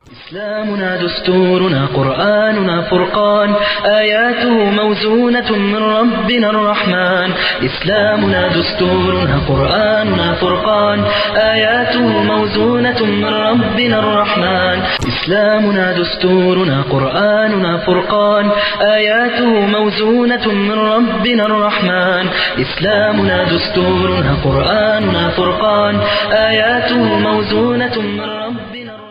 إسلامنا دستورنا قرآننا فرقان آياته موزونة من ربنا الرحمن إسلامنا دستورنا قرآننا فرقان آياته موزونة من ربنا الرحمن إسلامنا دستورنا قرآننا فرقان آياته موزونة من ربنا الرحمن إسلامنا دستورنا قرآننا فرقان آياته موزونة من ربنا الرحمن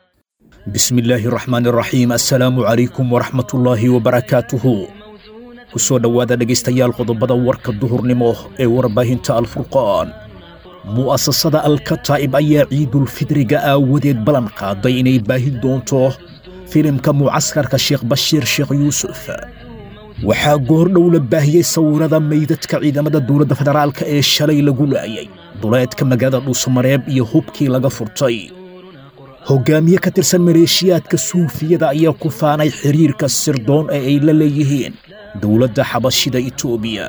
bismi illaahi raxmaani raxiim assalaamu calaykum waraxmatullaahi wabarakaatuhu ku soo dhowaada dhegaystayaal qodobada warka duhurnimo ee warbaahinta alfurqaan mu'asasada alkataa'ib ayaa ciidulfidriga aawadeed ballan qaaday inay baahin doonto filimka mucaskarka sheekh bashiir sheekh yuusuf waxaa goordhow la baahiyey sawirada meydadka ciidamada dowladda federaalka ee shalay lagu laayay duleedka magaalada dhuusamareeb iyo hubkii laga furtay hoggaamiye ka tirsan maleeshiyaadka suufiyada ayaa ku faanay xidhiirka sirdoon ee ay la leeyihiin dowladda xabashida etoobiya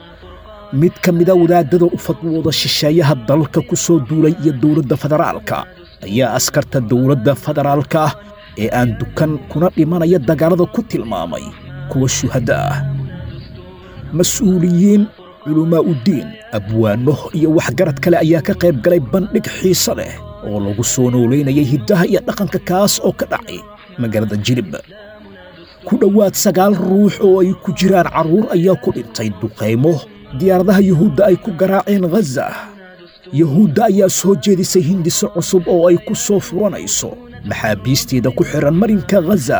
mid ka mida wadaadada u fadwooda shisheeyaha dalka ku soo duulay iyo dowladda federaalka ayaa askarta dowladda federaalka ah ee aan dukan kuna dhimanaya dagaalada ku tilmaamay kuwa shuhadda ah mas-uuliyiin culumaa uddiin abwaano iyo waxgarad kale ayaa ka qayb galay bandhig xiise leh oo lagu soo noolaynayay hiddaha iyo dhaqanka kaas oo ka dhacay magaalada jilib ku dhowaad sagaal ruux oo ay ku jiraan carruur ayaa ku dhintay duqaymo diyaaradaha yuhuudda ay ku garaaceen ghaza yuhuudda ayaa soo jeedisay hindiso cusub oo ay ku soo furanayso maxaabiisteeda ku xidhan marinka ghaza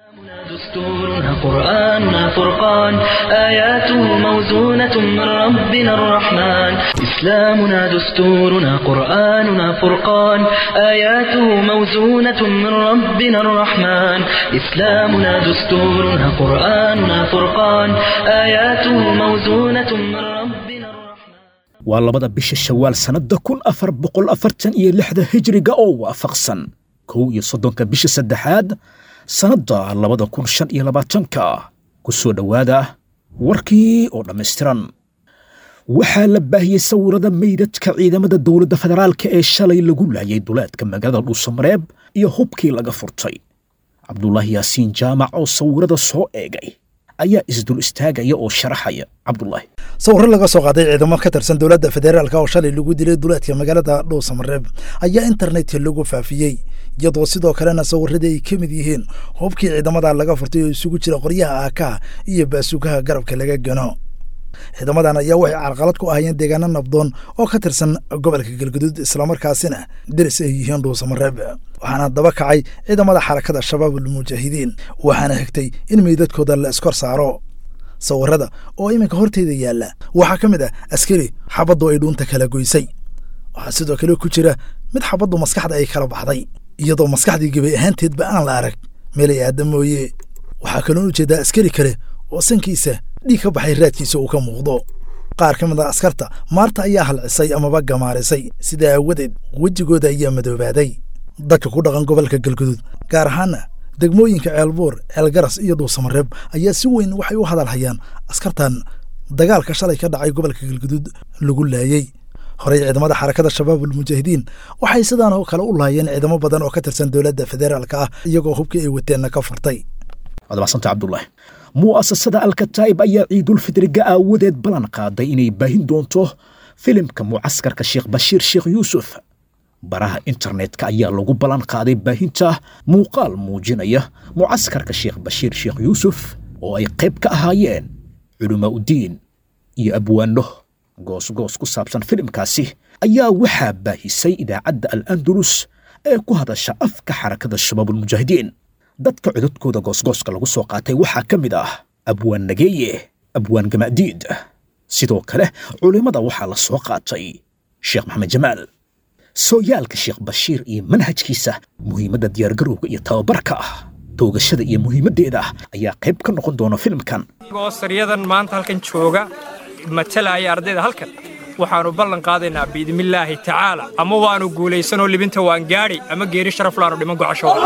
دستورنا قرآننا فرقان آياته موزونة من ربنا الرحمن إسلامنا دستورنا قرآننا فرقان آياته موزونة من ربنا الرحمن إسلامنا دستورنا قرآننا فرقان آياته موزونة من ربنا الرحمن waa labada bisha shawaal sannadda kun afar boqol afartan iyo lixda hijriga oo waafaqsan kow iyo soddonka bisha saddexaad sannadda labada kun shan iyo labaatanka ku soo dhowaada warkii oo dhammaystiran waxaa la baahiyey sawirada meydadka ciidamada dowladda federaalka ee shalay lagu laayay duleedka magaalada dhuusamareeb iyo hubkii laga furtay cabdulaahi yaasiin jaamac oo sawirada soo eegay ayaa isdul istaagaya oo sharaxaya cabdulaahi sawirro laga soo qaaday ciidamo ka tirsan dowladda federaalka oo shalay lagu dilay duleedka magaalada dhuusamareeb ayaa internetka lagu faafiyey iyadoo sidoo kalena sawiradii ay ka mid yihiin hubkii ciidamada laga furtay oo isugu jira qoryaha aakaha iyo baasugaha garabka laga gano ciidamadan ayaa waxay carqalad ku ahayeen deegaano nabdoon oo ka tirsan gobolka galguduud islamarkaasina deris ay yihiin dhuusamareeb waxaana daba kacay ciidamada xarakada shabaabul mujaahidiin waxaana xigtay in meydadkooda la iskor saaro sawirada oo iminka horteeda yaalla waxaa ka mid ah askari xabaddu ay dhuunta kala goysay waxaa sidoo kale ku jira mid xabaddu maskaxda ay kala baxday iyadoo maskaxdii gebay ahaanteedba aan la arag meelay aada mooye waxaa kaloon ujeedaa askari kale oo sankiisa dhiig ka baxay raadkiisa uu ka muuqdo qaar ka mid a askarta maarta ayaa halcisay amaba gamaarisay sidaa aawadeed wejigooda ayaa madoobaaday dadka ku dhaqan gobolka galguduud gaar ahaana degmooyinka ceelbuur ceelgaras iyo dhuusamareeb ayaa si weyn waxay u hadalhayaan askartan dagaalka shalay ka dhacay gobolka galguduud lagu laayey horey ciidamada xarakada shabaabul mujaahidiin waxay sidaan oo kale u laayeen ciidamo badan oo ka tirsan dowladda federaalka ah iyagoo hubkii ay wateenna ka furtay waad macsanta cabdulaahi mu'asasada alkataa'ib ayaa ciidulfidriga aawadeed ballan qaaday inay baahin doonto filimka mucaskarka sheekh bashiir sheekh yuusuf baraha internetka ayaa lagu ballan qaaday baahinta muuqaal muujinaya mucaskarka sheekh bashiir sheekh yuusuf oo ay qayb ka ahaayeen culamaa uddiin iyo abwaano goosgoos ku saabsan filimkaasi ayaa waxaa baahisay idaacadda al andalus ee ku hadasha afka xarakada shabaabulmujaahidiin dadka cododkooda goosgooska lagu soo qaatay waxaa ka mid ah abwaan nageeye abwaan gama'diid sidoo kale culimmada waxaa la soo qaatay sheekh maxamed jamaal sooyaalka sheekh bashiir iyo manhajkiisa muhiimadda diyaargarowga iyo tababarka ah toogashada iyo muhiimaddeeda ayaa qayb ka noqon doona filimkan goosaryadan maanta halkan jooga matalaya ardayda halkan waxaannu ballan qaadaynaa biidnillaahi tacaala ama waannu guulaysanoo libinta waan gaadhi ama geeri sharaf laannu dhiman gocashooda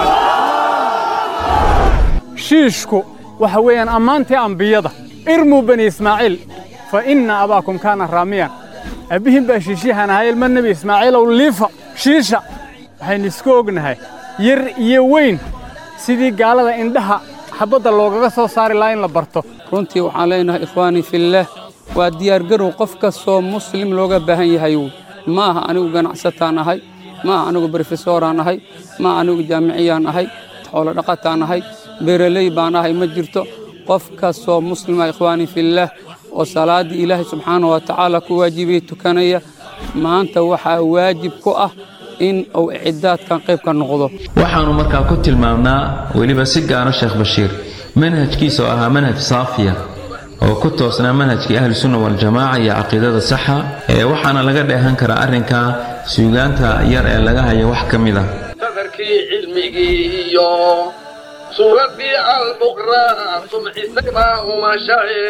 shiishku waxa weeyaan ammaantii ambiyada irmuu bani ismaaciil fa inna abaakum kaana raamiyan abbihin baa shiishiyahan ahaa ilma nebi ismaaciilow liifa shiisha waxaynu isku ognahay yar iyo weyn sidii gaalada indhaha xabadda loogaga soo saari lahaa in la barto runtii waxaan leenahay ikhwaanii fillaah waa diyaargarow qof kastoo muslim looga baahan yahay ma aha anigu ganacsataan ahay ma aha anigu brofesoraan ahay ma aha anigu jaamiciyaan ahay xoolo dhaqataan ahay beeraley baan ahay ma jirto qof kastoo muslima ikhwaanii fillaah oo salaaddii ilaahay subxaana wa tacaala ku waajibiyey tukanaya maanta waxaa waajib ku ah in uu ciddaadkan qayb ka noqdo waxaannu markaa ku tilmaamnaa weliba si gaara sheekh bashiir manhajkiisa oo ahaa manhaj saafiya oo ku toosnaa manhajkii ahlusunna waljamaaca iyo caqiidada saxa ee waxaana laga dheehan karaa arrinkaa suugaanta yar ee laga hayo wax ka mid ah sadarkii cilmigii iyo suuraddii albuqraa sumcisaybaa umashae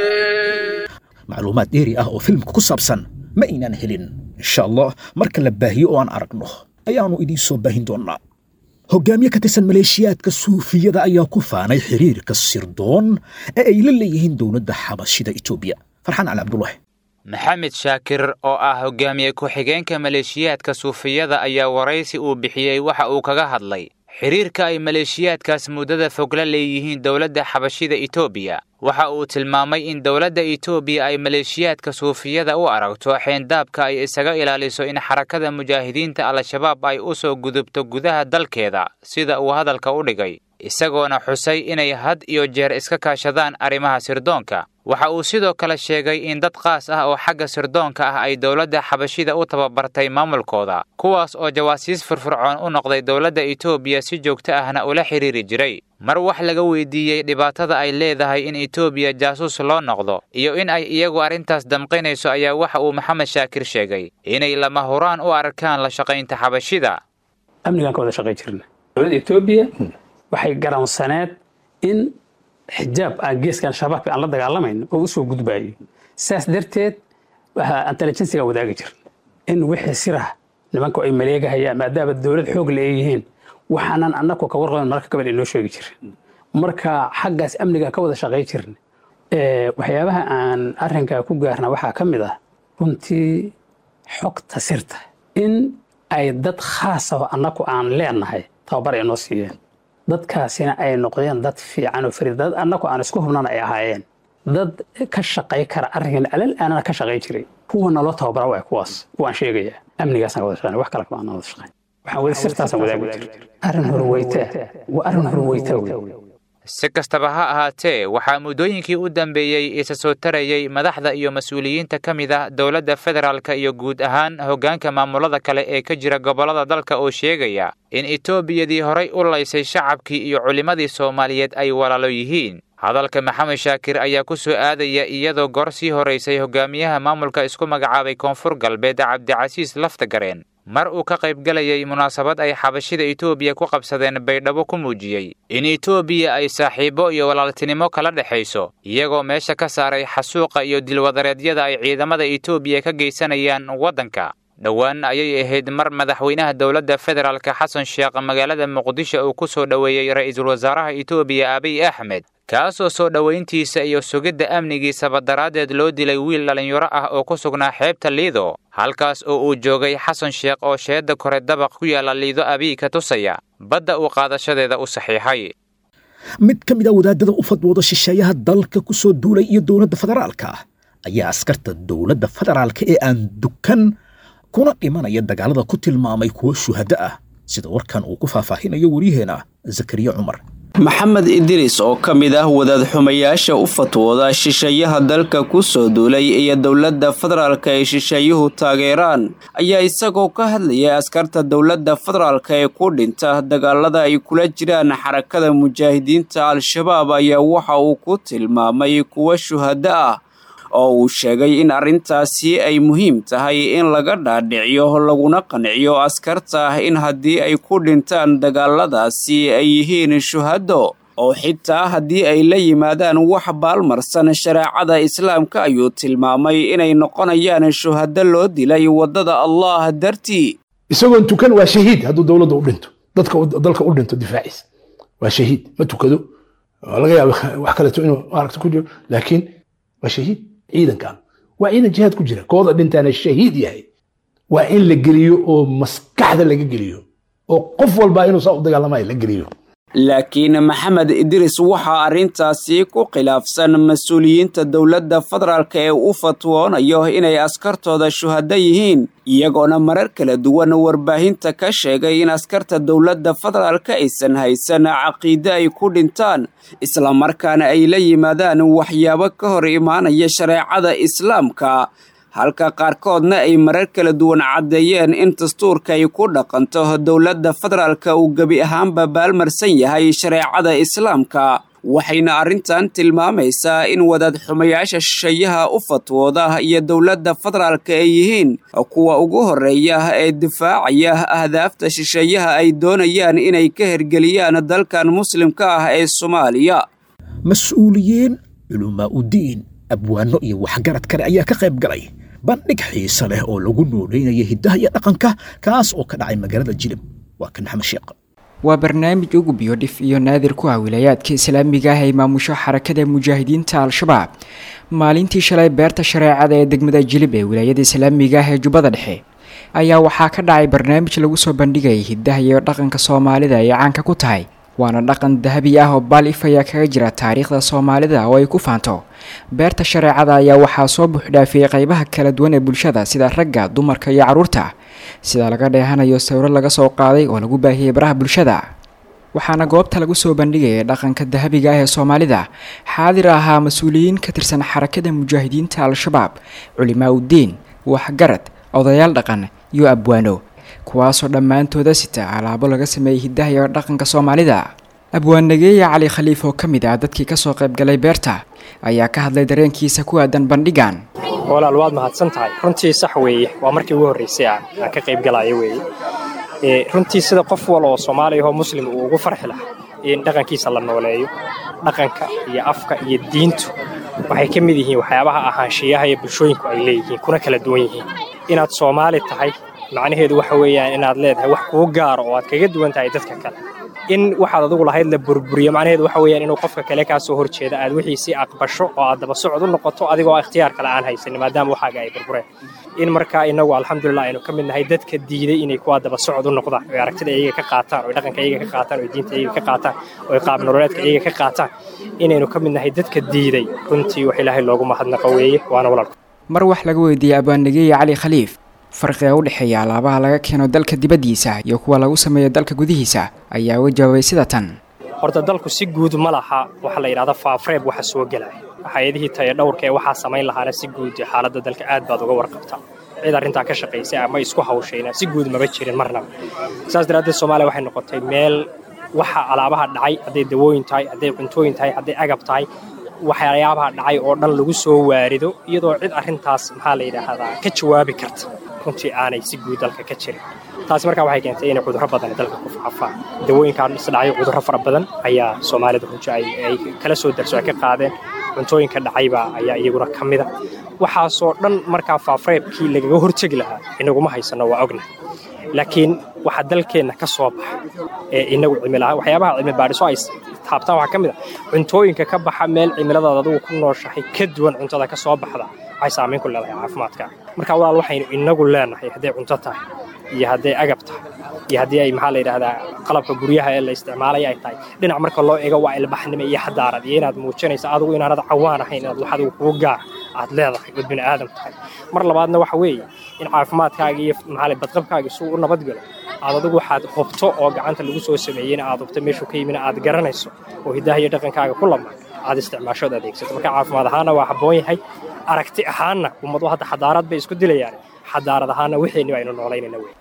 macluumaad dheeri ah oo filimka ku saabsan ma aynaan helin insha allah marka la baahiyo oo aan aragno ayaannu idiin soo baahin doonnaa hoggaamiye ka tirsan maleeshiyaadka suufiyada ayaa ku faanay xiriirka sirdoon ee ay la leeyihiin dowladda xabashida etoobiya farxaan cali cabdulahi maxamed shaakir oo ah hogaamiye ku-xigeenka maleeshiyaadka suufiyada ayaa waraysi uu bixiyey waxa uu kaga hadlay xiriirka ay maleeshiyaadkaas muddada fog la leeyihiin dowladda xabashida etoobiya waxa uu tilmaamay in dowladda etoobiya ay maleeshiyaadka suufiyada u aragto xeendaabka ay isaga ilaaliso in xarakada mujaahidiinta al-shabaab ay u soo gudubto gudaha dalkeeda sida uu hadalka u dhigay isagoona xusay inay had iyo jeer iska kaashadaan arrimaha sirdoonka waxa uu sidoo kale sheegay in dad qaas ah oo xagga sirdoonka ah ay dowladda xabashida u tababartay maamulkooda kuwaas oo jawaasiis firfircoon u noqday dowladda etoobiya si joogto ahna ula xidhiiri jiray mar wax laga weydiiyey dhibaatada ay leedahay in etoobiya jaasuus loo noqdo iyo in ay iyagu arrintaas damqinayso ayaa waxa uu maxamed shaakir sheegay inay lama huraan u arkaan la shaqaynta xabashida amnigaan ka wada shaqay jirna dowladda etoobiya waxay garansaneed in xijaab aan geeskan shabaabka aan la dagaalamayn oo usoo gudbaayo saas darteed waxaa intelligensiga wadaagi jir in wixii sirah nimanku ay maleegahayaan maadaama dowlad xoog leeyihiin waxaanan annagu ka warqaban mararka gabal inoo sheegi jirin marka xaggaas amniga ka wada shaqay jirna waxyaabaha aan arrinkaa ku gaarna waxaa ka mid ah runtii xogta sirta in ay dad khaas ah annagu aan leenahay tababar ay noo siiyeen dadkaasina ay noqdeen dad fiican oo farid dad annagu aan isku hubnana ay ahaayeen dad ka shaqay kara arrinkan alal aanana ka shaqay jiray kuwa naloo tababara waa kuwaas kuwaan sheegaya amnigaasaan wada shaqayn wax kale kama aan wada shaqayn waxaan wada sirtaasaan wadaagi jir arrin horweytaa waa arrin horweytaa wey si kastaba ha ahaatee waxaa muddooyinkii u dambeeyey isa soo tarayey madaxda iyo mas-uuliyiinta ka mid ah dowladda federaalka iyo guud ahaan hoggaanka maamulada kale ee ka jira gobollada dalka oo sheegaya in etoobiyadii horay u laysay shacabkii iyo culimmadii soomaaliyeed ay walaalo yihiin hadalka maxamed shaakir ayaa ku soo aadaya iyadoo goor sii horaysay hogaamiyaha maamulka isku magacaabay koonfur galbeed cabdicasiis laftagareen mar uu ka qaybgalayay munaasabad ay xabashida etoobiya ku qabsadeen baydhabo ku muujiyey in etoobiya ay saaxiibo iyo walaaltinimo kala dhexayso iyagoo meesha ka saaray xasuuqa iyo dilwadareedyada ay ciidamada etoobiya ka geysanayaan waddanka dhowaan ayay ahayd mar madaxweynaha dowladda federaalka xasan sheekh magaalada muqdisho uu ku soo dhoweeyey ra'iisul wasaaraha etoobiya abiy axmed kaasoo soo dhowayntiisa iyo sugidda amnigiisaba daraaddeed loo dilay wiil dhallinyaro ah oo ku sugnaa xeebta liido halkaas oo uu joogay xasan sheekh oo sheedda kore dabaq ku yaalla liido abiy ka tusaya badda uu qaadashadeeda u saxiixay mid ka mid a wadaadada u fadwooda shisheeyaha dalka ku soo duulay iyo dowladda federaalka ayaa askarta dowladda federaalka ee aan dukan kuna dhimanaya dagaalada ku tilmaamay kuwo shuhado ah sida warkan uu ku faahfaahinayo waryaheena zakariya cumar maxamed idriis oo ka mid ah wadaad xumayaasha u fatwooda shisheeyaha dalka ku soo duulay iyo dowladda federaalka ay shisheeyuhu taageeraan ayaa isagoo ka hadlayay askarta dowladda federaalka ee ku dhinta dagaalada ay kula jiraan xarakada mujaahidiinta al-shabaab ayaa waxa uu ku tilmaamay kuwo shuhado ah oo uu sheegay in arrintaasi ay muhiim tahay in laga dhaadhiciyo laguna qanciyo askarta in haddii ay ku dhintaan dagaaladaasi ay yihiin shuhado oo xitaa haddii ay la yimaadaan wax baalmarsan shareecada islaamka ayuu tilmaamay inay noqonayaan shuhado loo dilay waddada allah dartii isagoon tukan waa shahiid hadduu dowladda u dhinto dadka dalka u dhinto difaaciisa waa shahiid ma tukado laga yaaba wax kaleeto inuu aragto ku jiro laakiin waa shahiid ciidankan waa ciidan jihaad ku jira kooda dhintaana shahiid yahay waa in la geliyo oo maskaxda laga geliyo oo qof walba inuu saa u dagaalamayo la geliyo laakiin maxamed idris waxaa arrintaasi ku khilaafsan mas-uuliyiinta dowladda federaalk ee u fatwoonayo inay askartooda shuhado yihiin iyagoona marar kala duwan warbaahinta ka sheegay in askarta dowladda federaalk aysan haysan caqiide ay ku dhintaan islamarkaana ay la yimaadaan waxyaabo ka hor imaanaya shareecada islaamka halka qaarkoodna ay marar kala duwan caddeeyeen in dastuurka ay ku dhaqanto dowladda federaalka uu gebi ahaanba baalmarsan yahay shareecada islaamka waxayna arrintan tilmaamaysaa in wadaad xumayaasha shisheeyaha u fatwooda iyo dowladda federaalka ay yihiin kuwa ugu horreeya ee difaacaya ahdaafta shisheeyaha ay doonayaan inay ka hergeliyaan dalkan muslimka ah ee soomaaliya mas-uuliyiin culumaa udiin abwaano iyo waxgarad kale ayaa ka qayb galay bandhig xiise leh oo lagu nooleynaya hiddaha iyo dhaqanka kaas oo ka dhacay magaalada jilib waa kan maxamed sheekh waa barnaamij ugu biyo dhif iyo naadir ku ah wilaayaadka islaamiga ah ay maamusho xarakada mujaahidiinta al-shabaab maalintii shalay beerta shareecada ee degmada jilib ee wilaayada islaamiga ah ee jubbada dhexe ayaa waxaa ka dhacay barnaamij lagu soo bandhigayay hiddaha iyo dhaqanka soomaalida ay caanka ku tahay waana dhaqan dahabi ah oo baal if ayaa kaga jira taariikhda soomaalida oo ay ku faanto beerta shareecada ayaa waxaa soo buuxdhaafiyey qaybaha kala duwan ee bulshada sida ragga dumarka iyo carruurta sida laga dheehanayo sawiro laga soo qaaday oo lagu baahiyey baraha bulshada waxaana goobta lagu soo bandhigayay dhaqanka dahabiga ah ee soomaalida xaadir ahaa mas-uuliyiin ka tirsan xarakada mujaahidiinta al-shabaab culimaa uddiin waxgarad odayaal dhaqan iyo abwaano kuwaasoo dhammaantooda sita alaabo laga sameeyey hiddaha iyo dhaqanka soomaalida abwaanageeya cali khaliif oo ka mid ah dadkii kasoo qaybgalay beerta ayaa ka hadlay dareenkiisa ku aadan bandhigan walaal waad mahadsan tahay runtii sax weeye waa markii ugu horraysay aan aan ka qayb galaayo weeye runtii sida qof wal oo soomaaliya oo muslim uu ugu farxi lahaa in dhaqankiisa la nooleeyo dhaqanka iyo afka iyo diintu waxay ka mid yihiin waxyaabaha ahaanshiyaha iyo bulshooyinku ay leeyihiin kuna kala duwan yihiin inaad soomaali tahay macnaheedu waxa weeyaan inaad leedahay wax kuu gaaro oo aad kaga duwan tahay dadka kale in waxaad adugu lahayd la burburiyo macnaheedu waxa weeyaan inuu qofka kale kaa soo horjeeda aad wixiisii aqbasho oo aad daba socod u noqoto adigoo ikhtiyaar kale aan haysanin maadaama waxaaga ay burbureen in markaa inagu alxamdulilah aynu ka mid nahay dadka diiday inay kuwaa daba socod u noqdaan oy aragtida iyaga ka qaataan oy dhaqanka iyaga ka qaataan oy diinta iyaga ka qaataan oy qaab nololeedka iyaga ka qaataan inaynu ka mid nahay dadka diiday runtii wax ilaahay loogu mahadnaqo weeye waana walaalku mar wax laga weydiiyey abwaanageeya cali khaliif farqiga u dhexeeya alaabaha laga keeno dalka dibaddiisa iyo kuwa lagu sameeyo dalka gudihiisa ayaa uga jawaabay sida tan horta dalku si guud ma laha waxa la yidhahda faafreeb waxa soo gelaya hay-adihii taya dhowrka ee waxaa samayn lahaana si guud xaaladda dalka aad baad uga warqabtaa cid arrintaa ka shaqaysay ama isku hawshayna si guud maba jirin marnaba saas daraaddeed soomaaliya waxay noqotay meel waxa alaabaha dhacay hadday dawooyin tahay hadday cuntooyin tahay hadday agab tahay waxyaabaha dhacay oo dhan lagu soo waarido iyadoo cid arrintaas maxaa la yidhaahdaa ka jawaabi karta runtii aanay si guud dalka ka jirin taasi markaa waxay keentay inay cudurro badan dalka ku faafaan dawooyinkaan isdhacay cudurro fara badan ayaa soomaalida runtii ay kala soo darso ay ka qaadeen cuntooyinka dhacaybaa ayaa iyaguna ka mida waxaasoo dhan markaa faafreebkii lagaga hortegi lahaa inaguma haysanno waa ogna laakiin waxa dalkeenna ka soo baxa ee inagu cimilaha waxyaabaha cilmi baadhiso ay taabtaan waxaa ka mid a cuntooyinka ka baxa meel cimiladaada adugu ku nooshahay ka duwan cuntada ka soo baxda waxay saamayn ku leedahay caafimaadka marka walaal waxaynu inagu leenahay hadday cunto tahay iyo hadday agab tahay iyo haddii ay maxaa la yidhaahdaa qalabka guryaha ee la isticmaalaya ay tahay dhinac marka loo eego waa ilbaxnimo iyo xadaarad iyo inaad muujinaysa adigu inaanad cawaan ahayn inaad wax adigu kugu gaar aad leedahay ood bini aadam tahay mar labaadna waxa weeye in caafimaadkaaga iyo maxaa badqabkaaga isuu u nabadgalo aad adigu waxaad hubto oo gacanta lagu soo sameeyeyna aad hubto meeshuu ka yimina aad garanayso oo hiddaha iyo dhaqankaaga ku lamaan aad isticmaashood adeegsato marka caafimaad ahaana waa habboon yahay aragti ahaanna ummadu hadda xadaarad bay isku dilayaan xadaarad ahaana wixeenni aynu noolaynayna wey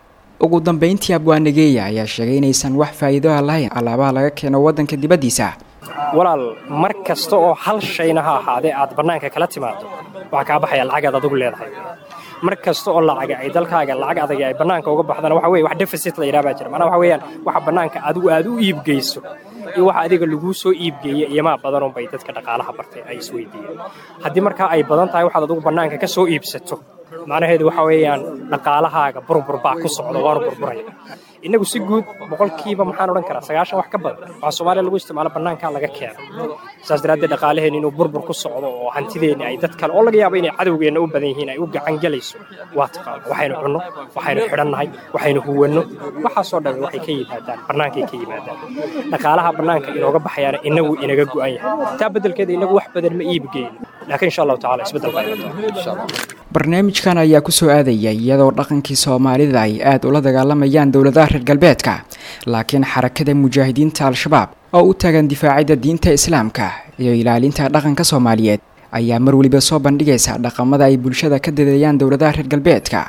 ugu dambayntii abwaanageeya ayaa sheegay inaysan wax faa'iido ah lahayn alaabaha laga keeno waddanka dibaddiisa walaal mar kasta oo hal shayna ha ahaadee aad bannaanka kala timaado waxaa kaa baxaya lacagaad adigu leedahay mar kasta oo lacaga ay dalkaaga lacag adag ay bannaanka uga baxdana waxa weye wax deficit la yidhaha baa jira macnaha waxa weeyaan waxa bannaanka adigu aad u iibgeyso iyo waxa adiga laguu soo iibgeeye iyomaa badanun bay dadka dhaqaalaha bartay ay isweydiiyeen haddii markaa ay badan tahay waxaad adigu bannaanka ka soo iibsato macnaheedu waxa weeyaan dhaqaalahaaga burbur baa ku socda waanu burburaya innagu si guud boqolkiiba maxaan odhan karaa sagaashan wax ka badan waxaa soomaaliya lagu isticmaalo bannaankaa laga keeno saas daraaddeed dhaqaalaheen inuu burbur ku socdo oo hantideenni ay dad kale oo laga yaabo inay cadowgeenna u badan yihiin ay u gacan gelayso waa taqaana waxaynu cunno waxaynu xidhannahay waxaynu huwanno waxaasoo dhan waxay ka yimaadaan bannaankay ka yimaadaan dhaqaalaha bannaanka inooga baxayaana inagu inaga go'an yahay taa beddelkeeda inagu wax badan ma iibgeyno laakiin insha allahu tacala isbeddel baa imataa barnaamijkan ayaa ku soo aadaya iyadoo dhaqankii soomaalida ay aad ula dagaalamayaan dowladaha reer galbeedka laakiin xarakada mujaahidiinta al-shabaab oo u taagan difaacidda diinta islaamka iyo ilaalinta dhaqanka soomaaliyeed ayaa mar weliba soo bandhigaysa dhaqamada ay bulshada ka dadeeyaan dowladaha reer galbeedka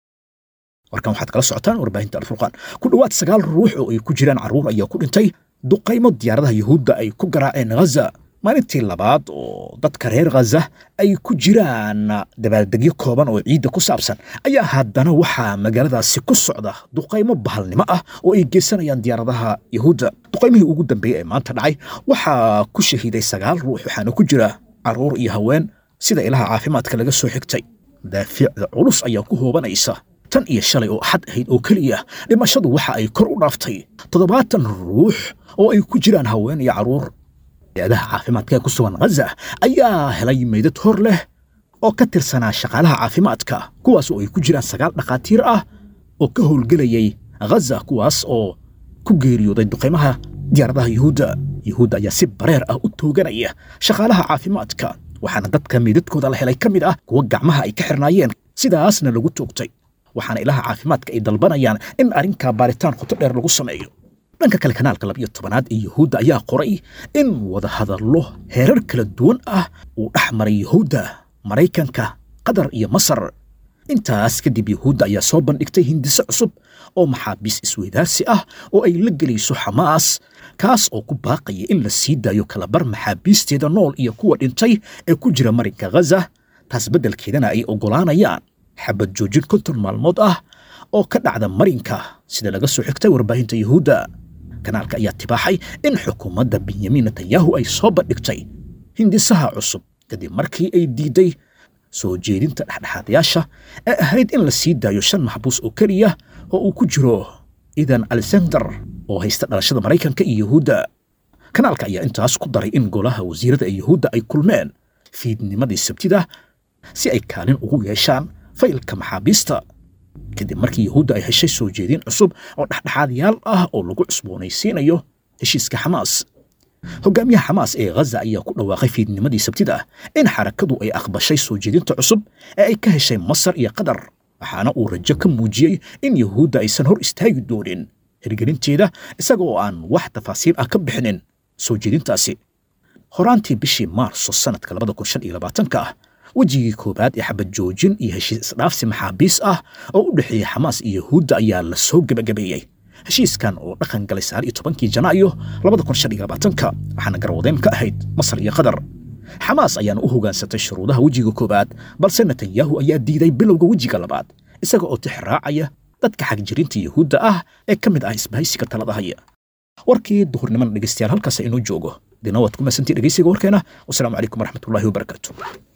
warkan waxaad kala socotaan warbaahinta alfurqaan ku dhowaad sagaal ruux oo ay ku jiraan carruur ayaa ku dhintay duqaymo diyaaradaha yuhuudda ay ku garaaceen ghaza maalintii labaad oo dadka reer khaza ay ku jiraan dabaaldegyo kooban oo ciidda ku saabsan ayaa haddana waxaa magaaladaasi ku socda duqaymo bahalnimo ah oo ay geysanayaan diyaaradaha yuhuudda duqaymihii ugu dambeeyey ee maanta dhacay waxaa ku shahiiday sagaal ruux waxaana ku jira carruur iyo haween sida ilaha caafimaadka laga soo xigtay daaficda culus ayaa ku hoobanaysa tan iyo shalay oo axad ahayd oo keliya dhimashadu waxa ay kor u dhaaftay toddobaatan ruux oo ay ku jiraan haween iyo carruur hay-adaha caafimaadka ee ku sugan ghaza ayaa helay meydad hor leh oo ka tirsanaa shaqaalaha caafimaadka kuwaas oo ay ku jiraan sagaal dhakhaatiir ah oo ka howlgelayay ghaza kuwaas oo ku geeriyooday duqaymaha diyaaradaha yuhuudda yuhuudda ayaa si bareer ah u tooganaya shaqaalaha caafimaadka waxaana dadka meydadkooda la helay ka mid ah kuwa gacmaha ay ka xirnaayeen sidaasna lagu toogtay waxaana ilaha caafimaadka ay dalbanayaan in arrinkaa baaritaan qoto dheer lagu sameeyo dhanka kale kanaalka labiyo tobanaad ee yuhuudda ayaa qoray in wadahadallo heerar kala duwan ah uu dhex maray yuhuudda maraykanka qatar iyo masar intaas kadib yuhuudda ayaa soo bandhigtay hindiso cusub oo maxaabiis isweydaarsi ah oo ay la gelayso xamaas kaas oo ku baaqaya in la sii daayo kalabar maxaabiisteeda nool iyo kuwa dhintay ee ku jira marinka ghaza taas beddelkeedana ay oggolaanayaan xabad joojin konton maalmood ah oo ka dhacda marinka sida laga soo xigtay warbaahinta yuhuudda kanaalka ayaa tibaaxay in xukuumadda benyamin netanyahu ay soo bandhigtay hindisaha cusub kadib markii ay diiday soo jeedinta dhexdhexaadayaasha ee ahayd in la sii daayo shan maxbuus oo keliya oo uu ku jiro idan alexander oo haysta dhalashada maraykanka iyo yuhuudda kanaalka ayaa intaas ku daray in golaha wasiirada ee yuhuudda ay kulmeen fiidnimadii sabtida si ay kaalin ugu yeeshaan faylka maxaabiista kadib markii yuhuudda ay heshay soo jeedin cusub oo dhexdhexaadyaal ah oo lagu cusboonaysiinayo heshiiska xamaas hogaamiyaha xamaas ee ghaza ayaa ku dhawaaqay fiidnimadii sabtida in xarakadu ay aqbashay soo jeedinta cusub ee ay ka heshay masar iyo qatar waxaana uu rajo ka muujiyey in yuhuudda aysan hor istaagi doonin hirgelinteeda isaga oo aan wax tafaasiir ah ka bixinin soo jeedintaasi horaantii bishii maarso sanadka labada kun shan iyo labaatanka ah wejigii koowaad ee xabad joojin iyo heshiis isdhaafsi maxaabiis ah oo u dhexeeyey xamaas iyo yuhuudda ayaa la soo gebagabeeyey heshiiskan oo dhaqan galay sagaal iyo tobankii janaayo labada kun shan iyo labaatanka waxaana garwadeyn ka ahayd masar iyo qatar xamaas ayaana u hogaansatay shuruudaha wejiga koowaad balse netanyahu ayaa diiday bilowga wejiga labaad isaga oo tix raacaya dadka xagjirinta yuhuudda ah ee ka mid ah isbahaysiga talada haya warkii duhurnimana dhegeystayaal halkaas inoo joogo dina waad ku masantii dhegeysiga warkeena wasalaamu calaykum waraxmatullaahi wabarakaatu